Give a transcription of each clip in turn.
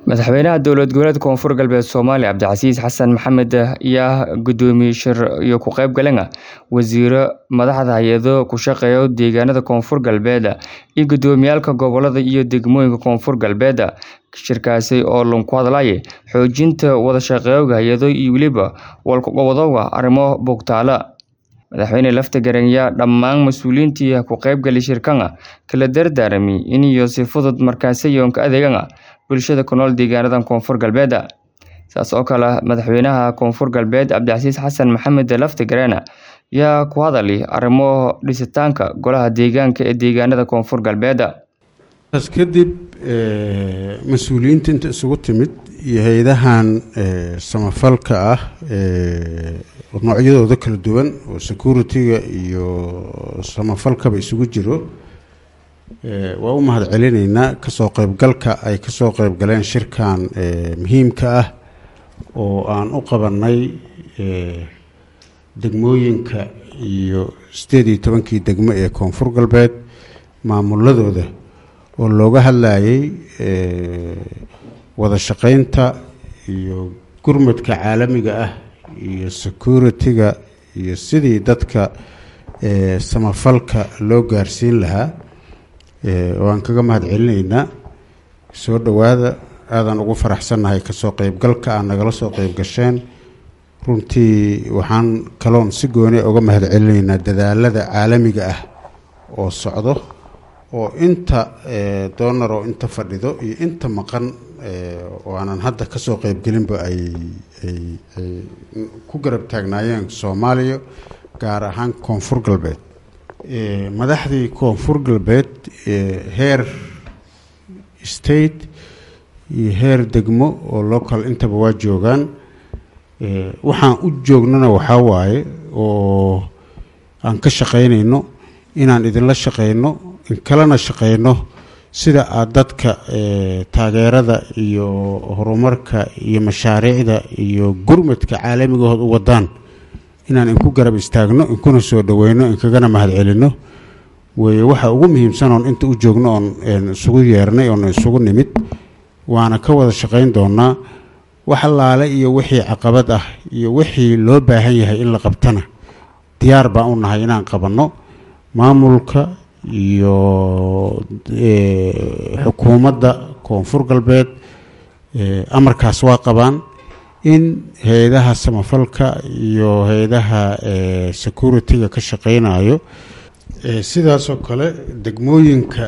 madaxweynaha dowlad goboleedka koonfur galbeed soomaaliya cabdicasiis xasan maxamed ayaa gudoomiye shir iyo ku qayb galana wasiiro madaxda hay-ado ku shaqeeya deegaanada koonfur galbeed iyo gudoomiyaalka gobolada iyo degmooyinka koonfur galbeed shirkaasi oo lanku hadlaya xoojinta wada shaqeeyowga hay-ado iyo weliba walkuqabadowga arrimo bogtaala madaxweyne lafta garanyaa dhammaan mas-uuliyiintii ku qaybgali shirkana kala dardaarami iniyo si fudud markaasiyoonka adeegana bulshada ku nool deegaanadan koonfur galbeed saas oo kale madaxweynaha koonfur galbeed cabdicasiis xasan maxamed lafta gareena yaa ku hadali arrimo dhisitaanka golaha deegaanka ee deegaanada koonfur galbeed kadib mas-uuliyiinta inta isugu timid iyo hay-adahan samafalka ah noocyadooda kala duwan oo security-ga iyo samafalkaba isugu jiro waa u mahad celinaynaa kasoo qeybgalka ay kasoo qeybgaleen shirkan muhiimka ah oo aan u qabanay degmooyinka iyo sideed iyo tobankii degmo ee koonfur galbeed maamuladooda oo looga hadlayay wada shaqeynta iyo gurmadka caalamiga ah iyo security-ga iyo sidii dadka samafalka loo gaarsiin lahaa waan kaga mahad celinaynaa soo dhowaada aadaan ugu faraxsannahay kasoo qeybgalka aad nagala soo qeyb gasheen runtii waxaan kaloon si gooni uga mahad celinaynaa dadaalada caalamiga ah oo socdo oo inta doonar oo inta fadhido iyo inta maqan oo aanan hadda kasoo qeybgelinba ay ay ay ku garab taagnaayeen soomaaliya gaar ahaan koonfur galbeed madaxdii koonfur galbeed heer state iyo heer degmo oo local intaba waa joogaan waxaan u joognana waxaa waaye oo aan ka shaqaynayno inaan idinla shaqayno in kalena shaqayno sida aada dadka taageerada iyo horumarka iyo mashaariicda iyo gurmadka caalamigahood u wadaan inaan inku garab istaagno inkuna soo dhaweyno inkagana mahad celino weye waxa ugu muhiimsan oon inta u joogno oon isugu yeernay oon isugu nimid waana ka wada shaqayn doonaa wax allaale iyo wixii caqabad ah iyo wixii loo baahan yahay in la qabtana diyaar baan u nahay inaan qabanno maamulka iyo xukuumadda koonfur galbeed amarkaas waa qabaan in hay-adaha samafalka iyo hay-adaha security-ga ka shaqeynayo sidaasoo kale degmooyinka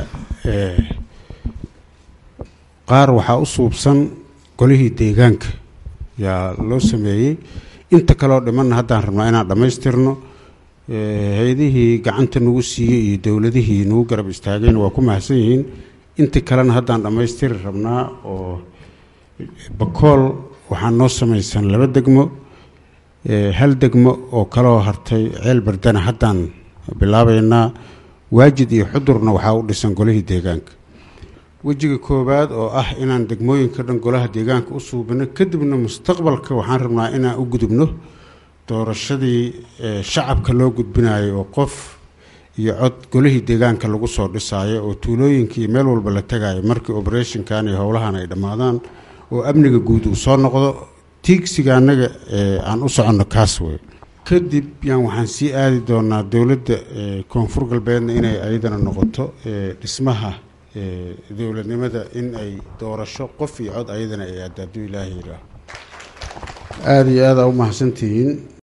qaar waxaa u suubsan golihii deegaanka yaa loo sameeyey inta kaleoo dhimanna haddaan rabnaa inaan dhammaystirno hay-adihii gacanta nagu siiyey iyo dowladihii nagu garab istaagayna waa ku mahadsan yihiin inta kalena haddaan dhammaystiri rabnaa oo bakool waxaa noo samaysan laba degmo hal degmo oo kaloo hartay ceel bardana haddaan bilaabaynaa waajid iyo xudurna waxaa u dhisan golihii deegaanka wejiga koowaad oo ah inaan degmooyinka dhan golaha deegaanka u suubino kadibna mustaqbalka waxaan rabnaa inaan u gudubno doorashadii shacabka loo gudbinayo oo qof iyo cod golihii deegaanka lagu soo dhisaayo oo tuulooyinkii meel walba la tagayo markii operationkan iyo howlahan ay dhammaadaan oo amniga guud uu soo noqdo tiigsiga annaga aan u soconno kaas wey kadib yaan waxaan sii aadi doonaa dowladda koonfur galbeedna inay ayadana noqoto dhismaha dowladnimada in ay doorasho qof iyo cod ayadana ay aada hadduu ilaaha yidhaaho aada iyo aada u mahadsantihiin